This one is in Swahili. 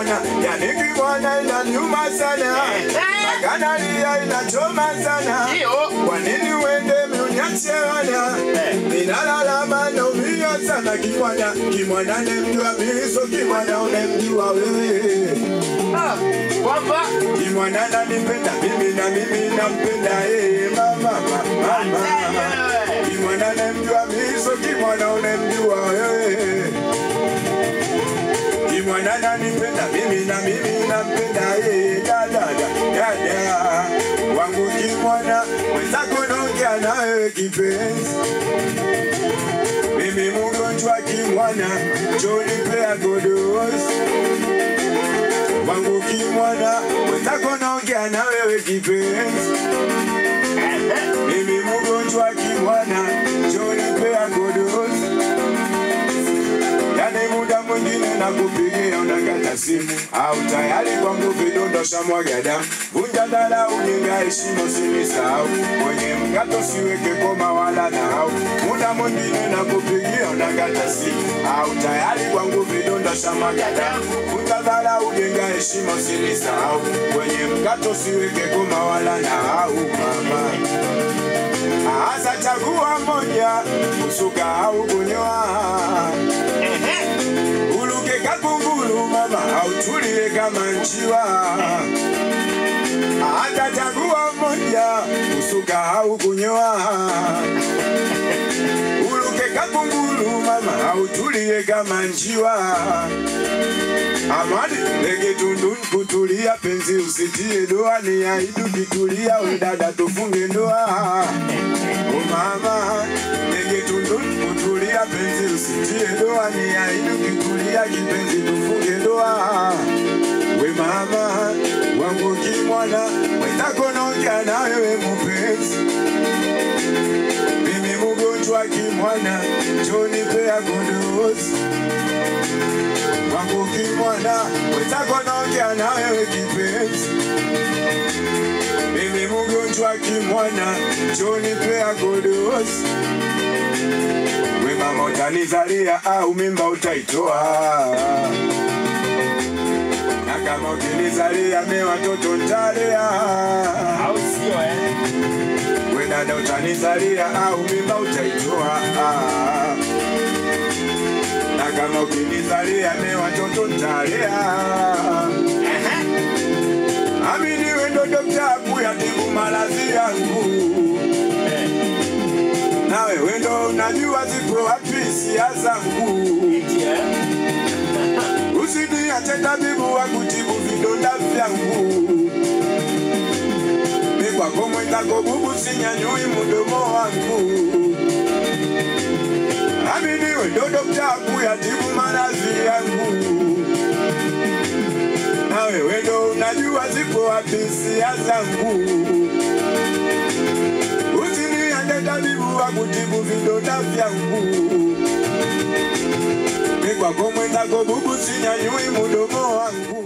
kimwana, yani kimwana inaniuma sana, maganalia inachoma sana. Ndio. Kwa nini uende mniache wana? Ninalala naumia sana kimwana, kimwana nemjua miso, kimwana unemjua wewe. Ah, kwamba Kimwana nanipenda mimi na mimi nampenda yeye mama mama mama. Kimwana nemjua miso, kimwana unemjua wewe. Kimwana nanipenda mimi na mimi nampenda yeye dada dada wangu kimwana mwenzako naongea nawe kipenzi mimi mgonjwa kimwana chonipea godosi wangu kimwana mwenzako naongea na wewe kipenzi mimi mgonjwa kimwana chonipea godosi yani muda mwingine nakupigia unakata simu au tayari kwangu vidondosha mwaga damu vunja dharau jenga heshima usinisahau kwenye mkato siweke koma wala nahau muda mwingine nakupigia unakata simu au tayari kwangu vidondosha mwaga damu vunja dharau jenga heshima usinisahau kwenye mkato siweke koma wala nahau mama Asa chagua moja, kusuka au kunyoa. Uluke kakungulu mama, au tulie kama njiwa. Asa chagua moja, kusuka au kunyoa. Uluke kakungulu mama, au tulie kama njiwa. Amani ndege tundu kutulia, penzi usitie doa, ni aidu kitulia, we dada tufunge ndoa. O mama ndege tundu kutulia, penzi usitie doa, ni aidu kitulia, kipenzi tufunge ndoa. We mama wangu kimwana, mwenzako naongea na wewe mpenzi, mimi mgonjwa kimwana, njoni pea godozi wangu kimwana, mwenzako naongea na wewe kipenzi, mimi mgonjwa kimwana, njoni pea godozi. We mama utanizalia au mimba utaitoa, na kama ukinizalia me watoto ntalea. au sio eh? We dada utanizalia au mimba utaitoa na kama ukinizalia me watoto ntalea. Amini we ndo dokta kuyatibu maradhi yangu, nawe we ndo unajua zipo wapi hisia zangu. Eti, eh? Usiniache tabibu wa kutibu vidonda vyangu. Mi kwako mwenzako bubu, sinyanyui mdomo wangu. Amini we ndo dokta kuyatibu maradhi yangu, nawe we ndo unajua zipo wapi hisia zangu. Usiniache tabibu wa kutibu vidonda vyangu. Mi kwako mwenzako bubu, sinyanyui mdomo wangu.